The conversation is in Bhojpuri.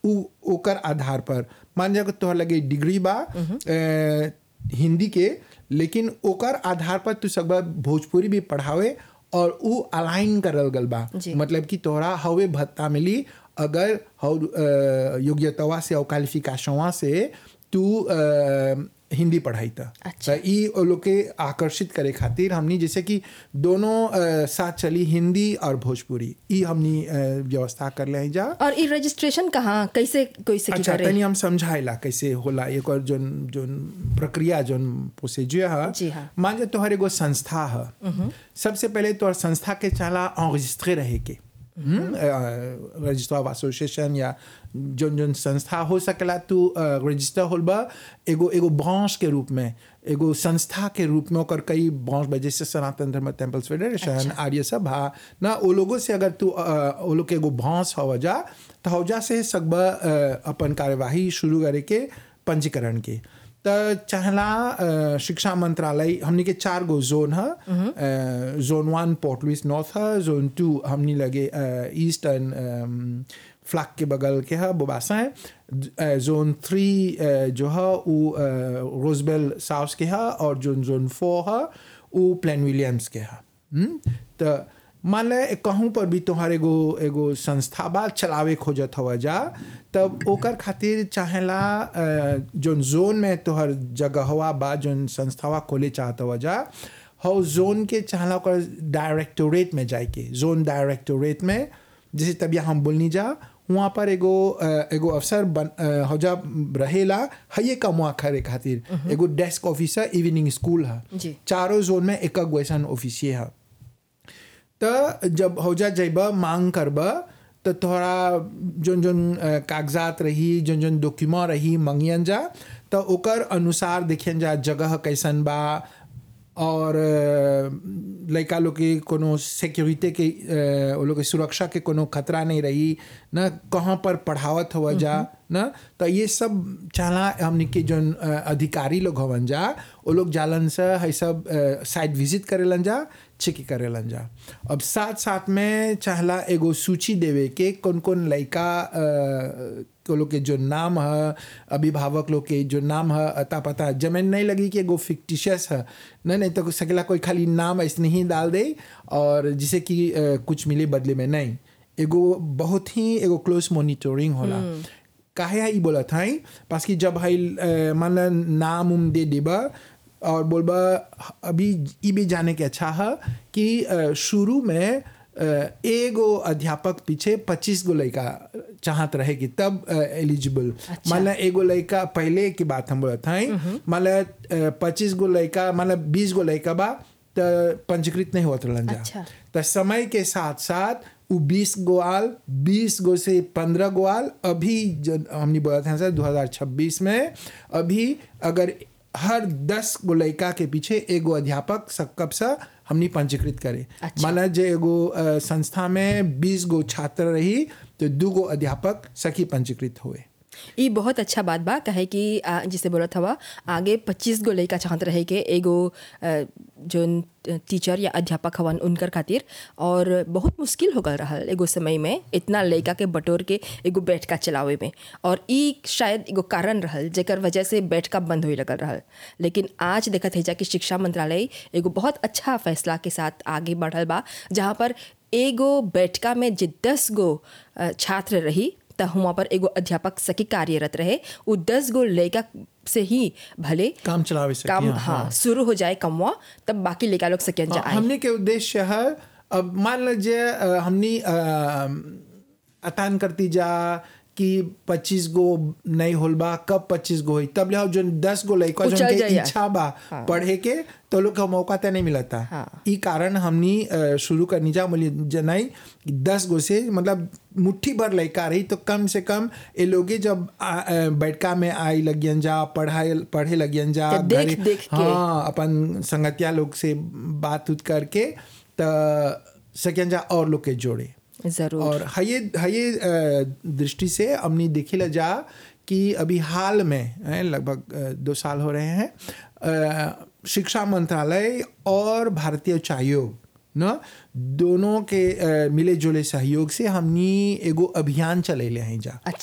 उ ओकर आधार पर मान जा तोहर लगे डिग्री बा अ, हिंदी के लेकिन ओकर आधार पर तू सब भोजपुरी भी पढ़ावे और उ अलाइन करल गल बा जी। मतलब कि तोहरा हवे भत्ता मिली अगर हव अ, योग्यतावा से और क्वालिफिकेशनवा से तू अ, हिंदी पढ़ाई था अच्छा। त ई ओ लोग के आकर्षित करे खातिर हमनी जैसे कि दोनों अ, साथ चली हिंदी और भोजपुरी ई हमनी अ, व्यवस्था कर ले जा और ई रजिस्ट्रेशन कहाँ कैसे कोई से की अच्छा करे तनी हम समझाइला कैसे होला एक और जोन जोन प्रक्रिया जोन प्रोसीजर है जी हाँ। मान जा तोहर एगो संस्था है सबसे पहले तोहर संस्था के चला enregistré रहे के रजिस्टर ऑफ एसोसिएशन या जोन जोन संस्था हो सकेला तू रजिस्टर होल बा एगो एगो ब्रांच के रूप में एगो संस्था के रूप में ओकर कई ब्रांच बा जैसे सनातन धर्म टेम्पल्स फेडरेशन आर्य सभा ना ओ लोगों से अगर तू अ, ओ लोग के एगो ब्रांच हवा जा तो हौजा से सकबा अ, अपन कार्यवाही शुरू करे के पंजीकरण के त चाहला अ, शिक्षा मंत्रालय हमनी के चार गो जोन है अ, zone one Port Louis north है जोन टू हमनी लगे अ, ईस्टर्न अम, फ्लैग के बगल के है बोबासा है अ, जोन थ्री अ, जो है वो अ, रोजबेल साउथ के है और जोन जोन फोर है वो प्लेन विलियम्स के है हम्म? त मान ले कहूँ पर भी तोहार एगो एगो संस्था बा चलावे खोजत हवा जा तब ओकर खातिर चाहेला अ, जोन जोन में तोहर जगहवा बा जोन संस्थावा खोले चाहत हवा जा हौ जोन के चाहला ओकर डायरेक्टोरेट में जाए के जोन डायरेक्टोरेट में जैसे तबिया हम बोलनी जा वहाँ पर एगो अ, एगो अफसर बन अ, हौजा रहेला हये कमुआ करे खातिर एगो डेस्क ऑफिसर इवनिंग स्कूल है जी। चारों जोन में एक गो ऐसन ऑफिसिये है त जब हौजा जैब मांग करब तो तोहरा जोन जोन अ, कागजात रही जोन जोन डॉक्यूमेंट रही मंगियन जा तो ओकर अनुसार देखियन जा जगह कैसन बा और अ, लड़का लोग के कोनो सिक्योरिटी के अ, वो लोग के सुरक्षा के कोनो खतरा नहीं रही न कहाँ पर पढ़ावत हुआ जा न तो ये सब चाहला हमने के जोन अ, अधिकारी लोग हवन जा वो लोग जालन से है सब साइट विजिट करेलन जा चेक करेलन जा अब साथ साथ में चाहला एगो सूची देवे के कौन कौन लड़का अ, को लोग के जो नाम है अभिभावक लोग के जो नाम है अता पता जमीन नहीं लगी कि एगो फिक्टिशियस है नहीं नहीं तो सकेला कोई खाली नाम ऐसे ही डाल दे और जिसे कि अ, कुछ मिले बदले में नहीं एगो बहुत ही एगो क्लोज मॉनिटरिंग होला काहे है ई बोला था पास कि जब है अ, मान ला नाम उम दे देबा और बोलबा अभी ई भी जाने के अच्छा है कि अ, शुरू में अ, एगो अध्यापक पीछे पच्चीस गो लड़का चाहत रहे कि तब एलिजिबल अच्छा। मान ला एगो लड़का पहले की बात हम बोलत हैं मान ला पच्चीस गो लड़का मान ला बीस गो लड़का बा त पंजीकृत नहीं होत रहलन जा अच्छा। त समय के साथ साथ उ बीस गो आल बीस गो से पंद्रह गो आल अभी जो हमने बोला था सर 2026 में अभी अगर हर दस गो लड़का के पीछे एगो अध्यापक सकब सा हमनी पंजीकृत करे अच्छा। माना जे एगो अ, संस्था में बीस गो छात्र रही तो दू गो अध्यापक सखी पंजीकृत हुए ई बहुत अच्छा बात बा कहे कि आ, जिसे बोलत हवा आगे पच्चीस गो लड़का चाहत रहे के एगो आ, जोन टीचर या अध्यापक हवन उनकर खातिर और बहुत मुश्किल हो गल रहल एगो समय में इतना लड़का के बटोर के एगो बैठका चलावे में और ई शायद एगो कारण रहल जेकर वजह से बैठका बंद होए लगल रहल लेकिन आज देखत है जा कि शिक्षा मंत्रालय एगो बहुत अच्छा फैसला के साथ आगे बढ़ल बा जहाँ पर एगो बैठका में जे दस गो अ, छात्र रही त हुआ पर एगो अध्यापक सखी कार्यरत रहे उ दस गो लड़का से ही भले काम चलावे सकी काम हाँ, हाँ शुरू हो जाए कमवा तब बाकी लड़का लोग सकियन हाँ, जाए हमने के उद्देश्य है अब मान लीजिए अ, हमनी अ, अतान करती जा कि 25 गो नहीं होल बा कब 25 गो होई तब ले जो 10 गो लड़का उ जो चल के जाइया। इच्छा बा पढ़े के तो लोग का मौका तो नहीं मिलता हाँ। ई कारण हमनी अ, शुरू करनी जा बोली जनाई कि 10 गो से मतलब मुट्ठी भर लड़का रही तो कम से कम ये लोगे जब आ, अ, बैठका में आई लगियन जा पढ़ाई पढ़े लगियन जा तो देख- घरे- देख के। हाँ अपन संगतिया लोग से बात उत करके त सकियन जा और लोग के जोड़े जरूर और हये हये अ, दृष्टि से हमने देखिला जा कि अभी हाल में हैं, लगभग अ, दो साल हो रहे हैं अ, शिक्षा मंत्रालय और भारतीय उच्च आयोग न दोनों के अ, मिले जुले सहयोग से हमनी एगो अभियान चलेले हैं जा अच्छा